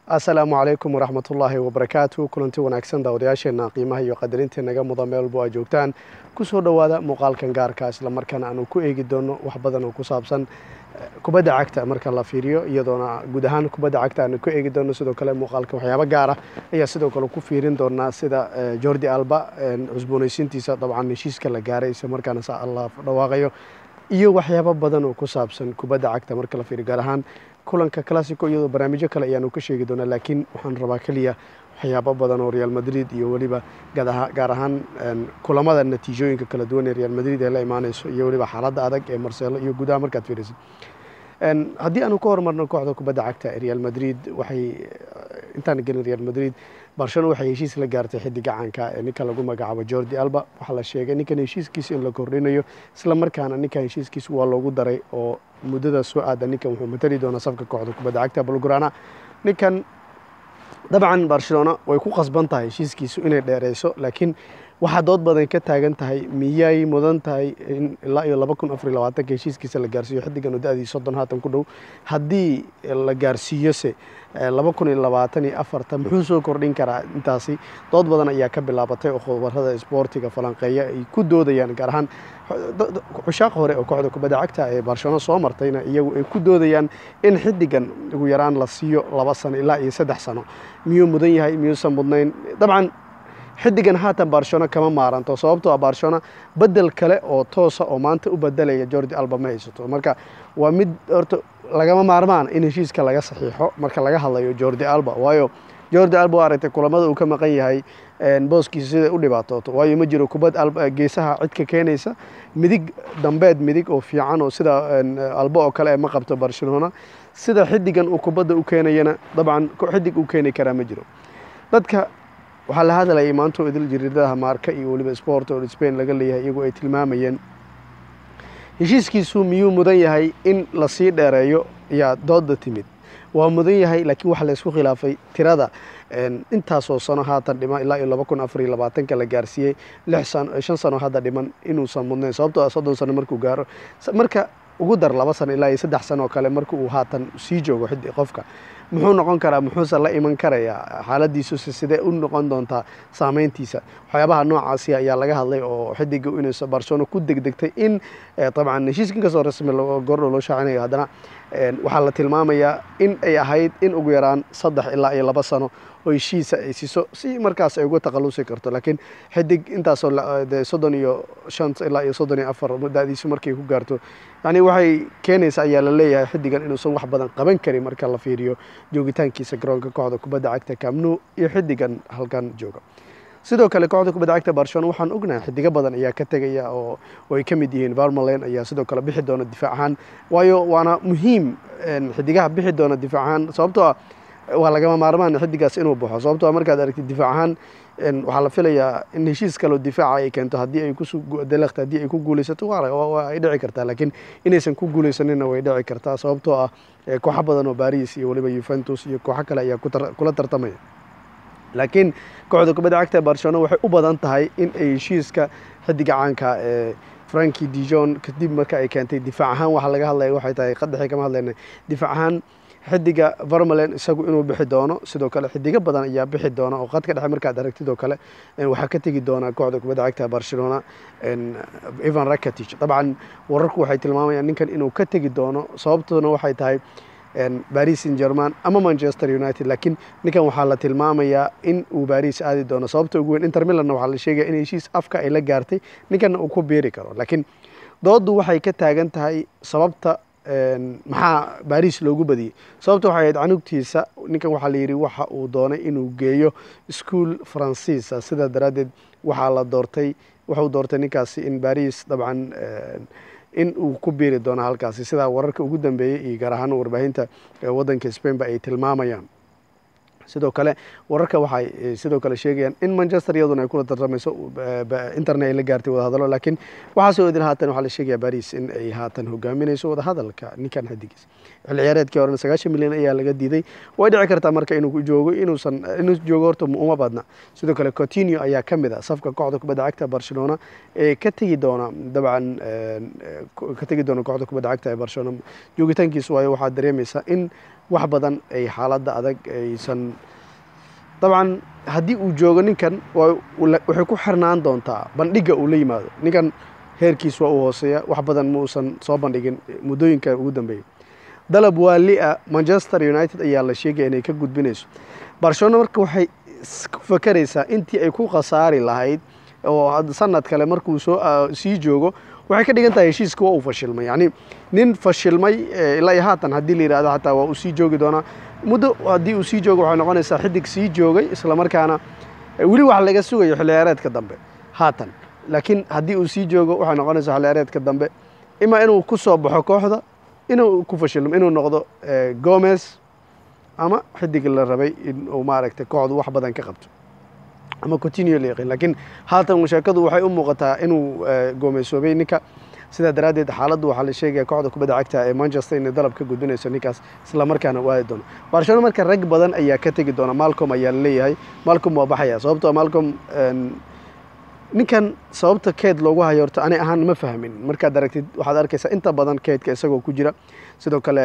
asalaamu calaykum waraxmatullaahi wabarakaatu kulanti wanaagsan daawadayaasheenna qiimaha iyo qadarinta naga mudan meel walbo aad joogtaan kusoo dhowaada muuqaalkan gaarka islamarkaana aanu ku eegi doono wax badan oo ku saabsan kubadda cagta marka la fiiriyo iyadoona guud ahaan kubadda cagta aanu ku eegi doono sidoo kale muuqaalka waxyaabo gaara ayaa sidoo kale ku fiirin doonaa sida jordi alba cusboonaysiintiisa dabcan heshiiska la gaaray isla markaana sa alla dhawaaqayo iyo waxyaabo badan oo ku saabsan kubadda cagta marka la fiiriyo gaar ahaan kulanka classico iyadoo barnaamijyo kale ayaanu ka sheegi doonaa laakiin waxaan rabaa keliya waxyaabo badan oo real madrid iyo weliba gaar ahaan kulamada natiijooyinka kala duwan ee real madrid ee la imaaneyso iyo weliba xaaladda adag ee marcelo iyo gudaha markaad fiirisid haddii aanu ka hormarno kooxda kubadda cagta ee real madrid waxay intaan gelin real madrid barcelona waxay heshiis la gaartay xidiga caanka ee ninka lagu magacaabo jordi alba waxaa la sheegay ninkan heshiiskiisa in la kordhinayo isla markaana ninkan heshiiskiisa waa loogu daray oo muddada soo aada ninkan wuxuu matali doonaa safka kooxda kubadda cagta balgurana ninkan dabcan barcelona way ku qasban tahay heshiiskiisu inay dheereyso laakiin waxaa dood badan ka taagan tahay miyay mudan tahay in ilaa iyo laba kun afariy labaatanka heshiiskiisa la gaarsiiyo xiddigan oo da-dii soddon haatan ku dhow haddii la gaarsiiyose laba kun iyo labaatan iyo afarta muxuu soo kordhin karaa intaasi dood badan ayaa ka bilaabatay oo khubarada isboortiga falanqeeya ay ku doodayaan gaar ahaan cushaaq hore oo kooxda kubadda cagta ee barcelona soo martayna iyagu ay ku doodayaan in xiddigan ugu yaraan la siiyo laba sano ilaa iyo saddex sano miyuu mudan yahay miyuusan mudnayn dabcan xiddigan haatan barcelona kama maaranto sababtoo ah barcelona bedel kale oo toosa oo maanta u bedelaya jordi alba ma haysato marka waa mid horta lagama maarmaan in heshiiska laga saxiixo marka laga hadlayo jordi alba waayo jordi alba waa aragtay kulamada uu ka maqan yahay booskiisa siday u dhibaatooto waayo ma jiro kubad geesaha cidka keenaysa midig dambeed midig oo fiican oo sida alba oo kale ma qabto barcelona sida xiddigan uu kubadda u keenayana dabcan xidig u keeni karaa ma jiro dadka waxaa la hadlayay maantoo idil jariidadaha maarka iyo weliba sport oo spain laga leeyahay iyagoo ay tilmaamayeen heshiiskiisu miyuu mudan yahay in lasii dheereeyo yaa dooda timid waa mudan yahay laakiin waxaa laysku khilaafay tirada intaasoo sano haatan dhiman ilaa iyo laba kun afar iyo labaatanka la gaarsiiyey lix sano shan sano hadda dhiman inuusan mudnayn sababtoo ah soddon sano markuu gaaro marka ugu dar laba sano ilaa iyo saddex sano oo kale marka uu haatan sii joogo xiddi qofka muxuu noqon karaa muxuuse la iman karayaa xaaladiisuse sidee u noqon doontaa saameyntiisa waxyaabaha noocaasi ayaa laga hadlay oo xidiga inuusa barcelona ku degdegtay in dabcan heshiiska inkastoo rasmi gordhow loo shaacinayo haddana waxaa la tilmaamayaa in ay ahayd in ugu yaraan saddex ilaa iyo laba sano oo heshiisa ay siiso si markaas ay uga takhalusi karto laakiin xidig intaasoo de soddon iyo shan ilaa iyo soddon iyo afar da-diisu markay ku gaarto yacni waxay keenaysa ayaa la leeyahay xiddigan inuusan wax badan qaban karin marka la fiiriyo joogitaankiisa garoonka kooxda kubadda cagta camnu iyo xiddigan halkan jooga sidoo kale kooxda kubadda cagta barcelona waxaan ognahay xidigo badan ayaa ka tegaya oo ay ka mid yihiin varmalen ayaa sidoo kale bixi doona difaac ahaan waayo waana muhiim xidigaha bixi doona difaac ahaan sababtoo ah waa lagama maarmaan xiddigaas inuu baxo sababtoo a markaad aragtid difaac ahaan waxaa la filayaa in heshiis kaloo difaaca ay keento haddii ay kudelekta haddii ay ku guulaysato waa ay dhici kartaa laakiin inaysan ku guulaysanina way dhici kartaa sababtoo ah kooxo badan oo baris iyo weliba yuventus iyo kooxo kale ayaa kula tartamaya laakiin kooxda kubadda cagta barcelona waxay u badan tahay in ay heshiiska xiddiga caanka ee franki dijon kadib marka ay keentay difaac ahaan waxaa laga hadlaya waxay tahay qadaxii kama hadlayna difaac ahaan xidiga varmalen isagu inuu bixi doono sidoo kale xidigo badan ayaa bixi doona oo qadka dhexe markaad aragtid oo kale waxaa ka tegi doona kooxda kubadda cagta barcelona evan rakatich dabcan wararku waxay tilmaamayaan ninkan inuu ka tegi doono sababtoona waxay tahay baris in german ama manchester united laakiin ninkan waxaa la tilmaamayaa in uu baris aadi doono sababta ugu weyn inter milanna waxaa la sheegaya in heshiis afka ay la gaartay ninkanna uu ku biiri karo laakiin dooddu waxay ka taagan tahay sababta maxaa baris loogu badiyey sababta waxay ahayd canugtiisa ninkan waxaa la yidhi waxa uu doonay inuu geeyo ischool faransiisa sidaa daraaddeed waxaa la doortay wuxuu doortay ninkaasi in baris dabcan in uu ku biiri doono halkaasi sidaa wararka ugu dambeeyey iyo gaar ahaan warbaahinta waddanka spain ba ay tilmaamayaan sidoo kale wararka waxay sidoo kale sheegayaan in manchester iyaduna ay kula tartamayso internet ay la gaartay wadahadalo laakiin waxaasoo idin haatan waxaa la sheegaya baris in ay haatan hogaaminayso wadahadalka ninkan xadigiis xilli ciyaareedkii horena sagaashan milyan ayaa laga diiday way dhici kartaa marka inuu joogo inuusan inuu joogo horta uma badna sidoo kale coutinho ayaa ka mid ah safka kooxda kubadda cagta barcelona ee ka tegi doona dabcan ka tegi doona kooxda kubadda cagta ee barcelona joogitaankiisu waayo waxaa dareemaysaa in wax badan ay xaaladda adag aysan dabcan haddii uu joogo ninkan waxay ku xirnaan doontaa bandhigga uu la yimaado ninkan heerkiis waa uu hooseeya wax badan ma uusan soo bandhigin muddooyinka ugu dambeeyay dalab waali-a manchester united ayaa la sheegaya inay ka gudbinayso barcelona marka waxay ku fakeraysaa intii ay ku khasaari lahayd oo sanad kale markuu soo sii joogo waxay ka dhigan tahay heshiiska waa uu fashilmay yacni nin fashilmay ilaa iyo haatan haddii la yidhahdo xataa waa uu sii joogi doonaa muddo haddii uu sii joogo waxay noqonaysaa xidig sii joogay islamarkaana weli wax laga sugayo xilciyaareedka dambe haatan laakiin haddii uu sii joogo waxay noqonaysaa xilciyaareedka dambe imaa inuu ku soo baxo kooxda inuu ku fashilmo inuu noqdo gomez ama xidig la rabay inuu maaragtay kooxdu wax badan ka qabto ama continue la yaqin laakiin haatan sheekadu waxay u muuqataa inuu goomaysoobay ninka sidaa daraaddeed xaaladdu waxaa la sheegaya kooxda kubadda cagta ee manchester inay dalab ka gudbinayso ninkaas islamarkaana waadi doono barcelona marka rag badan ayaa ka tegi doona malcom ayaa la leeyahay malcom waa baxaya sababtoo malcom ninkan sababta keed loogu hayo horta ani ahaan ma fahmin markaad aragtid waxaad arkaysaa inta badan keedka isagoo ku jira sidoo kale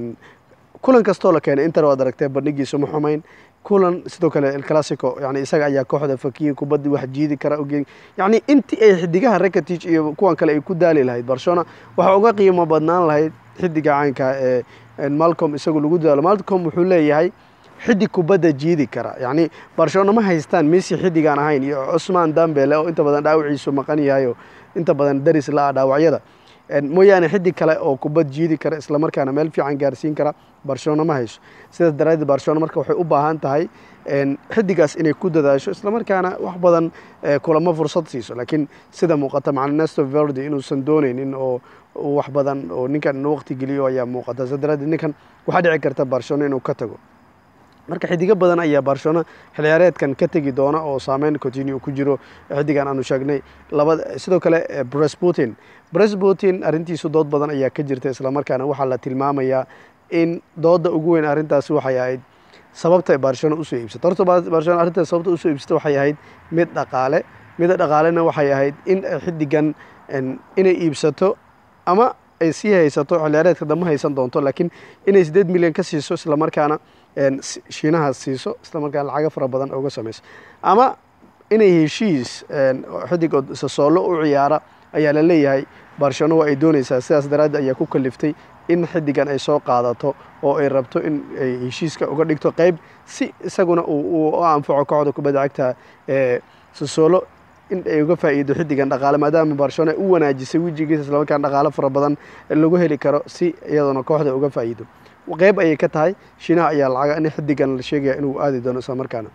kulan kastoo la keenay inter waad aragtee bandhigiisu ma xumayn kulan sidoo kale elclassico yani isaga ayaa kooxda fakiyey kubaddi wax jiidi kara oge yacni intii ay xidigaha rakatic iyo kuwan kale ay ku daali lahayd barcelona waxaa uga qiimo badnaan lahayd xidiga caynka ee malcom isagu lagu dadaalo malcom wuxuu leeyahay xidig kubadda jiidi kara yacni barcelona ma haystaan messi xidigaan ahayn iyo cusmaan dambele oo inta badan dhaawiciisu maqan yahayo inta badan daris la-a dhaawacyada mooyaane xidig kale oo kubad jiidi kara islamarkaana meel fiican gaarsiin kara barcelona ma hayso sidaas daraaddeed barcelona marka waxay u baahan tahay xidigaas inay ku dadaasho islamarkaana wax badan kulamo fursad siiso laakiin sida muuqata macna nesto verdi inuusan dooneynin oo wax badan oo ninkan waqti geliyo ayaa muuqata sidaas daraaddeed ninkan waxaa dhici karta barcelona inuu ka tago marka xidigo badan ayaa barcelona xilciyaareedkan ka tegi doona oo saameyn continue ku jiro xidigan aanu sheegnay labada sidoo kale bresputin bresputin arrintiisu dood badan ayaa ka jirta islamarkaana waxaa la tilmaamayaa in dooda ugu weyn arrintaasi waxay ahayd sababta barcelona usoo iibsato horta barcelona arrintaas sababta usoo iibsato waxay ahayd mid dhaqaale mida dhaqaalena waxay ahayd in xidigan inay iibsato ama ay sii haysato xilciyaareedka dambe haysan doonto laakiin inay siddeed milyan ka siiso islamarkaana shiinaha siiso islamarkaana lacago fara badan uga samayso ama inay heshiis xidig oo sasoolo u ciyaara ayaa la leeyahay barcelona waa ay doonaysaa sidaas daraaddeed ayaa ku kaliftay in xidigan ay soo qaadato oo ay rabto in ay heshiiska uga dhigto qeyb si isaguna uu u anfaco kooxda kubadda cagta ee sasoolo in ay uga faa'iido xidigan dhaqaale maadaama barcelona u wanaajisay wejigiisa islamarkaana dhaqaale fara badan lagu heli karo si iyaduna kooxda uga faa'iido qeyb ayay ka tahay shiinaha ayaa lacaga in xidigan la sheegaya inuu aadi doono isla markaana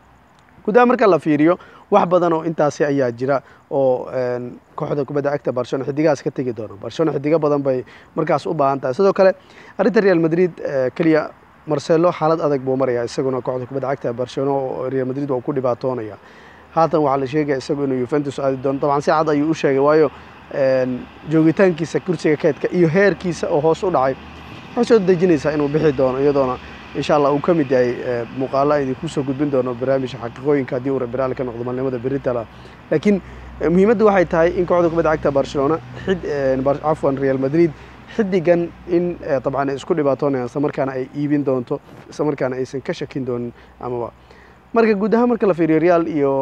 gudaha marka la fiiriyo wax badan oo intaasi ayaa jira oo kooxda kubadda cagta barcelona xidigahaas ka tegi doono barcelona xidigo badan bay markaas u baahan tahay sidoo kale arrinta real madrid keliya marcelo xaalad adag buu maraya isaguna kooxda kubadda cagta barcelona oo real madrid waa ku dhibaatoonaya haatan waxaa la sheegaya isagu inuu yuventus aadi doono dabcan si cad ayuu u sheegay waayo joogitaankiisa kursiga keedka iyo heerkiisa oo hoos u dhacay waxay soo dejinaysaa inuu bixi doono iyadoona insha allah uu ka mid yahay muuqaalo idinku soo gudbin doono barnaamijka xaqiiqooyinka haddii uu rabiraal ka noqdo maalnimada beritala laakiin muhiimadda waxay tahay in kooxda kubadda cagta barcelona cafwan real madrid xidigan in dabcan ay isku dhibaatoonayaan isla markaana ay iibin doonto isla markaana aysan ka shakin doonin amaba marka guud ahaan marka la fiiriyo real iyo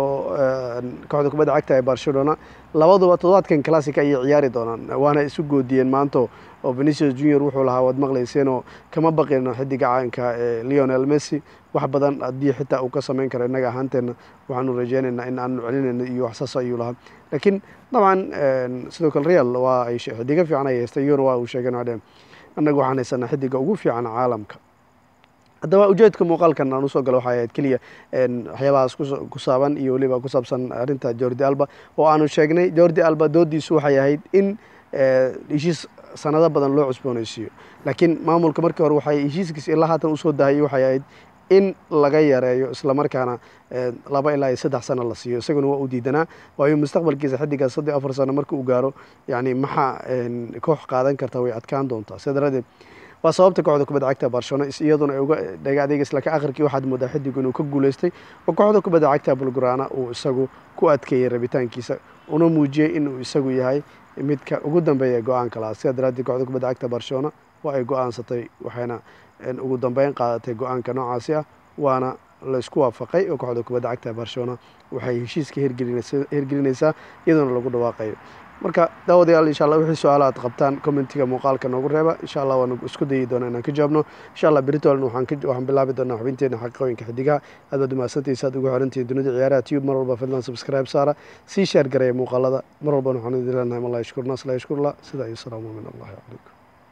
kooxda kubadda cagta ee barcelona labaduba toddobaadkan classica ayay ciyaari doonaan waana isu goodiyeen maanto oo venicius junior wuxuu lahaa waad maqlayseenoo kama baqino xidiga caanka ee leonel messi wax badan haddii xitaa uu ka samayn karo innaga ahaanteenna waxaanu rajeynaynaa in aanu celinayno iyo waxsaas ayuu lahaa laakiin dabcan sidoo kale real waa ay xidigo fiican ay haystay iyona waa uu sheegeen adheen annaga waxaan haysanaa xidiga ugu fiican caalamka haddaba ujeedka muuqaalkan aan usoo galo waxay ahayd keliya waxyaabahaas ku saaban iyo weliba ku saabsan arrinta jordi alba oo aanu sheegnay jordi alba doodiisu waxay ahayd in heshiis sanado badan loo cusboonaysiiyo laakiin maamulka markii hore waxay heshiiskiisa ilaa haatan usoo dahayay waxay ahayd in laga yareeyo islamarkaana laba ilaa iyo saddex sano la siiyo isaguna waa u diidanaa waayo mustaqbalkiisa xidigaas saddex afar sano marka uu gaaro yani maxaa koox qaadan karta way adkaan doontaa sida daradeed waa sababta kooxda kubadda cagta barcelona iyaduna ay uga dhaga adeegays laakiin akhirkii waxaad moodaa xidigu inuu ka guulaystay oo kooxda kubadda cagta bulgurana uu isagu ku adkeeyey rabitaankiisa una muujiyey inuu isagu yahay midka ugu dambeeya go-aanka lahaa sidaa daraaddeed kooxda kubadda cagta barcelona waa ay go-aansatay waxayna ugu dambeyn qaadatay go-aanka noocaasi ah waana laysku waafaqay oo kooxda kubadda cagta barcelona waxay heshiiska hergelinaysaa iyadoona lagu dhawaaqayo marka daawadayaal insha allah wixii su-aala aad qabtaan commentiga muuqaalka noogu reeba insha allah waanu isku dayi doonaa inaan ka jawaabno insha allah beritolan waxaan bilaabi doonaa xubinteena xaqiiqooyinka xidigaha aad baad umahadsantahiisa aad ugu xirantihiin dunida ciyaaraha tube mar walba fadlan subscribe saara sii sheer gareeya muuqaalada mar walbana waxaan idin leenahay mallah yashkurna asla yashkurla sidaa iyo salaamu min allahi calaykum